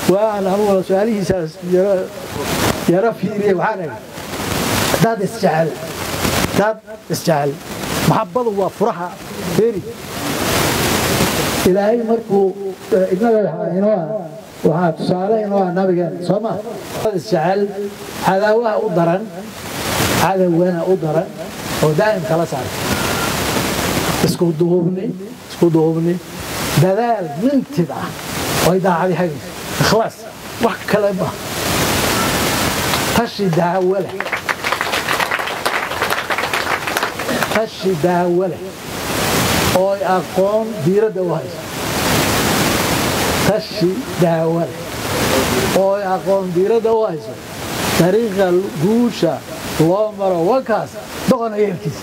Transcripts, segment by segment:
waan anuguna su-aalihiisaas yaro fiiriyey waxaan idhi haddaad isjecel haddaad isjecel maxabbadu waa furaha feri ilaahay markuu inaga inoo ah waxaa tusaale inoo ah nabigeena soo ma isjecel cadaawaha u daran cadawgana u daran oo daa'im kala saara isku duubni isku duubni dadaal mintid ah oo daacadi hagayso ikhlaas wax kale ma tashi daawo leh tashi daawo leh oo aqoon diiradda u hayso tashi daawo leh oo aqoon diiradda u hayso dariiqa guusha loo maro wankaas doqona yeelkiisa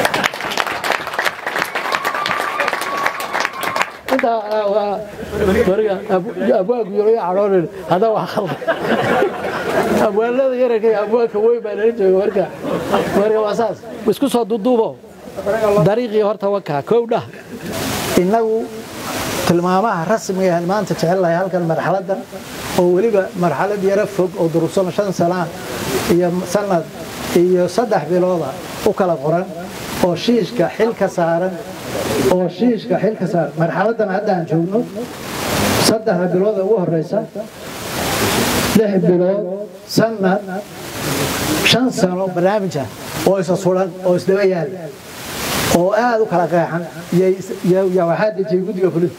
intaa waa mariga abwaanku yaro cadhoonin hadda waa khalda abwaanada yaranka iyo abwaanka weyn baa nala jooga marka marka waa saas isku soo duduubo dariiqii horta wakaa kow dhah innagu tilmaamaha rasmiga aan maanta jecellahay halkan marxaladdan oo weliba marxalad yaro fog oo durugsan shan sana iyo sanad iyo saddex bilooda u kala qoran oo shiishka xil ka saaran oo shiishka xil ka saaran marxaladdan hadda aan joogno saddexda bilooda ugu horeysa lix bilood sanad shan sano barnaamija oo isa sulan oo isdaba yaala oo aad u kala qeexan yaa waxaa dejiyey guddiga fulinta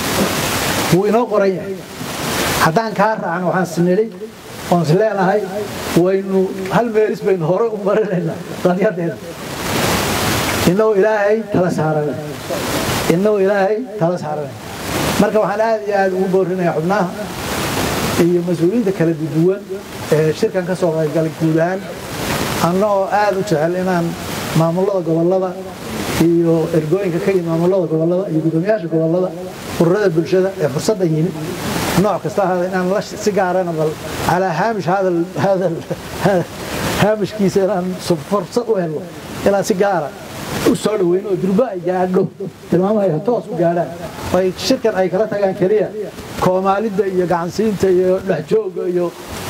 wuu inoo qoran yahay haddaan kaa raacno waxaan isnidhi oon is leenahay waynu hal meelis baynu hore u marinaynaa qadyadeena innagoo ilaahay tala saarana innagoo ilaahay tala saarana marka waxaan aad iyo aad ugu boorinayaa xubnaha iyo mas-uuliyiinta kala duwan ee shirkan ka soo qaybgalay guud ahaan annagoo aad u jecel inaan maamulada gobollada iyo ergooyinka ka yimid maamulada gobollada iyo guddoomiyaasha gobollada ururada bulshada ee fursadda yimid nooc kasta ahaada inaan la si gaarana bal calaa haamish hadal hadal haamishkiisa inaan fursad u helno inaan si gaara u soo dhaweyno oo durba ay gaadho tilmaamaha toos u gaadhaan ay shirkan ay kala tagaan keliya koomaalidda iyo gacansiinta iyo dhexjooga iyo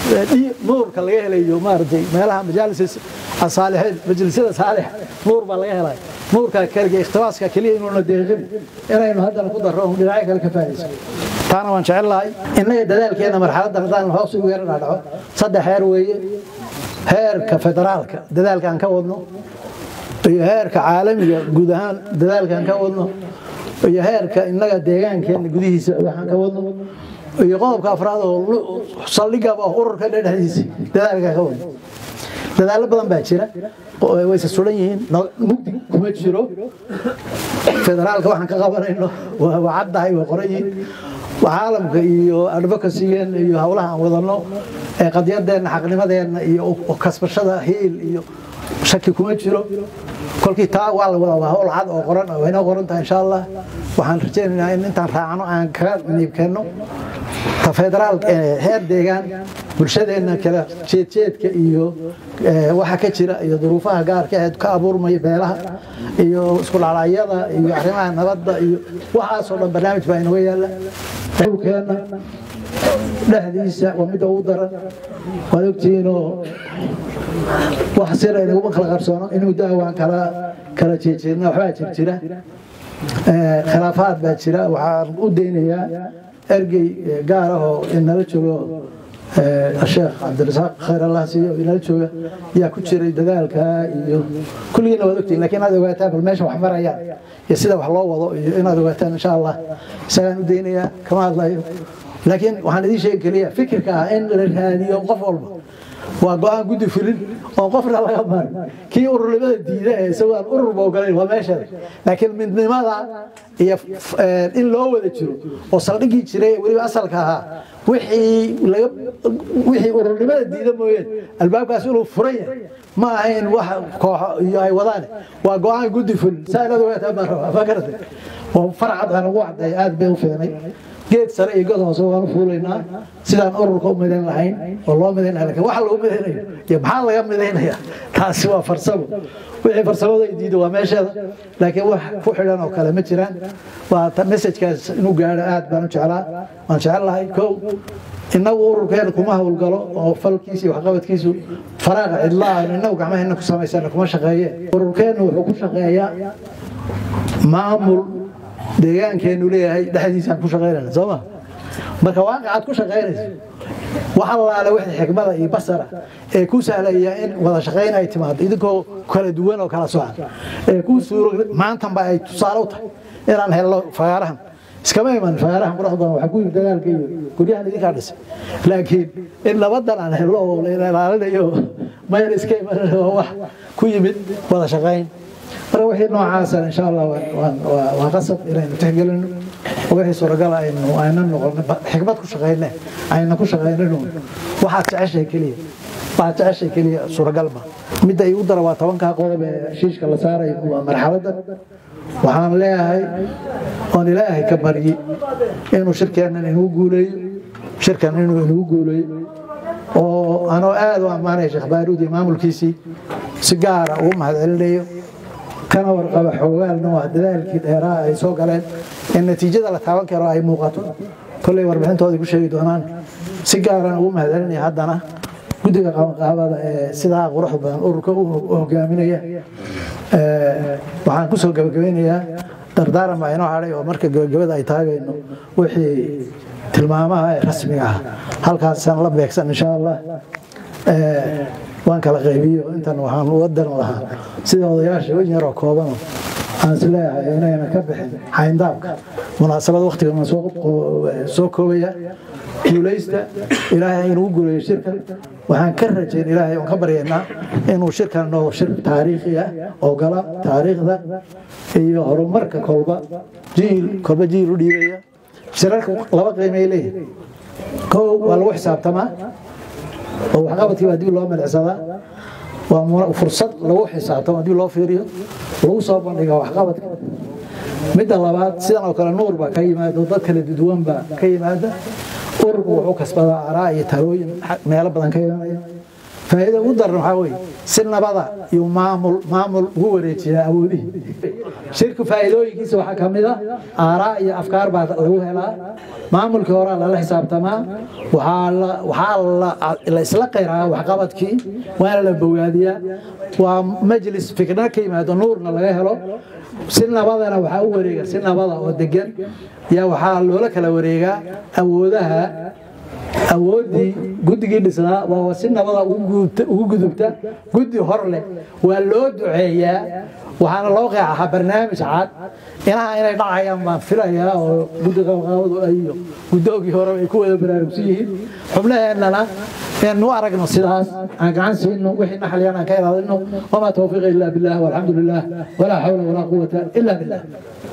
nuurka laga helayo maaragtay meelaha majaalis asaalixiin majlisyada saalixa nuur baa laga helaya nuurka keliya ikhtibaaska keliya inuuna deeqin inaynu haddana ku darro dhinacyo kale ka faa'idayso taana waan jecel lahay innaga dadaalkeena marxaladdan haddaan hoos ugu yara dhaadhaco saddex heer weeye heerka federaalka dadaalkaan ka wadno iyo heerka caalamiga guud ahaan dadaalkaan ka wadno iyo heerka innaga deegaankeena gudihiisa waxaan ka wadno iyo qodobka afraad oo saldhigaba ururka dhexdiisa dadaalkaan ka wadno dadaallo badan baa jira wayse sulan yihiin mugdi kuma jiro federaalka waxaan ka qabanayno waa caddahay way qoran yihiin caalamka iyo advocacygeena iyo howlaha aan wadano ee qadyadeena xaqnimadeenna iyo kasbashada hiil iyo shaki kuma jiro kolkii taa waa la wadaa waa howl cad oo qoran oo inoo qoran tahay insha allah waxaan rajaynaynaa in intaan raacno aan kaga niibkeenno ta federaal heer deegaan bulshadeenna kala jeedjeedka iyo waxa ka jira iyo duruufaha gaarka aheed ka abuurmaya beelaha iyo isku dhacdhacyada iyo arrimaha nabadda iyo waxaasoo dhan barnaamij baa inooga yaalla dhulkeenna dhexdiisa waa midda ugu daran waad ogtihiinoo wax sira inaguma kala qarsoono in muddo waan kala kala jeejeedna waxbaa jir jira khilaafaad baa jira waxaan u daynayaa ergey gaar ah oo inala joogo sheekh cabdirasaaq khayr allah siiyo inala jooga yaa ku jiray dadaalka iyo kulligiina waad ogtihin lakiin inaad ogaataan bal meesha wax marayaan iyo sida wax loo wado iyo inaad ogaataan insha allah isagaan u daynayaa kama hadlayo laakiin waxaan idiin sheegi keliya fikirka ah in la raadiyo qof walba waa go-aan guddi fulin oo qofna laga marin kii ururnimada diida ee isagoo aan ururba ogolayn waa meesheeda laakiin midnimada iyo in loo wada jiro oo saldhigii jiray weliba asalka ahaa wixii laga wixii ururnimada diida mooyeen albaabkaas inuu furan yahay ma ahayn wax kooxo iyo ay wadaan waa go-aan guddi fulin saa inaad ogaataa baan rabaa ma garatay oo farcad aan ugu cadday aad bay u fiicnay geed sare iyo god hoose waanu fuulaynaa sidaan ururka u midayn lahayn oo loo midayn lahayn lakin waxa lagu midaynayo iyo maxaa laga midaynaya taasi waa farsamo wixii farsamada ay diido waa meesheeda laakiin wax ku xidhan oo kale ma jiraan waa messajkaas inuu gaadho aad baan u jeclaa waan jecel lahay kow inagu ururkeena kuma howlgalo oo falkiisa iyo waxqabadkiisu faraaqa cidlaa inagu gacmaheena ku samaysana kuma shaqeeye ururkeena wuxuu ku shaqeeyaa maamul deegaankeenu leeyahay dhexdiisaan ku shaqaynayna soo ma marka waaqic aad ku shaqaynayso wax allaale wixii xikmada iyo basara ee ku sahlaya in wada shaqayn ay timaado idinkoo kala duwan oo kala socan ee ku suuro maantanba ay tusaale u tahay inaan helno fagaarahan iskama iman fagaarahan quruxda badan waxaa ku yimid dagaalka iyo guryahan idinkaa dhisay laakiin in labadan aan helno oo la ilaalinayo mayna iska imanin waa wax ku yimid wada shaqayn marka wixii noocaasa insha allah waa qasab inaynu tixgelino wixii suuragal aynu ayna noqono xikmad ku shaqayne ayna ku shaqaynino waxaad jeceshay keliya waxaad jeceshay keliya suuragal ma midda igu dara waa tobankaa qodob ee shiishka la saarayo waa marxaladda waxaan leeyahay oon ilaahay ka baryi inuu shirkeennan inuu guuleeyo shirkan inuu inuu guuleeyo oo anoo aad u ammaanaya sheekh baaruud iyo maamulkiisii si gaara ugu mahadcelinayo kana warqaba xoogaalna waa dadaalkii dheeraa ay soo galeen in natiijada la taaban karo ay muuqato kolley warbixintooda ku sheegi doonaan si gaaran ugu mahadcelinaya haddana guddiga qabanqaabada ee sidaa quruxda badan ururka u hogaaminaya waxaan kusoo gabagabeynayaa dardaaran baa inoo hadhay oo marka gabagabada ay taagayno wixii tilmaamaha ee rasmiga ah halkaasaan la beegsan insha allah waan kala qaybiyo intan waxaan uga daran lahaa sida odayaasha in yaroo koobano aan is leeyahay inayna ka bixin xayndaabka munaasabad waktigan soo koobaya guulaysta ilaahay inuu guuleeyo shirkan waxaan ka rajayn ilaahay oon ka baryaynaa inuu shirkan noqdo shir taariikhi ah oo gala taariikhda iyo horumarka kolba jiil kolba jiil u dhiibaya shirarka laba qiimay leeyihin kow waa lagu xisaabtamaa oo waxqabadkii baa dib loo milicsadaa waa fursad lagu xisaabtamo dib loo fiiriyo lagu soo bandhiga waxqabadka midda labaad sidan oo kale nuur baa ka yimaada oo dad kala duduwan baa ka yimaada ururku wuxuu kasbadaa araa iyo talooyin meelo badan ka imanaya faa'iida ugu daran waxaa weeye si nabada iyo maamul maamul ugu wareejiyaa awoodihii shirku faa'iidooyinkiisa waxaa ka mid a aaraa iyo afkaar baa lagu helaa maamulkii horaa lala xisaabtamaa waxaa la isla qayraa waxqabadkii waana la bogaadiyaa waa majlis fikna ka yimaado nuurna laga helo si nabadana waxaa u wareega si nabada oo degan yaa waxaa loola kala wareegaa awoodaha awooddii guddigii dhisnaa waa si nabada ugu gudubta guddi hor leh waa loo duceeyaa waxaana loo qeexahaa barnaamij cad inaha inay dhacayaan baan filayaa oo guddi qabqaabadu iyo guddoogii hore ay ku wada baraarugsan yihiin xubnaheennana innu aragno sidaas aan gacan siino wixii naxliyan aan ka ilaalino wamaa tawfiiqa illa billah walxamdu lilah walaa xawla walaa quwata illa billah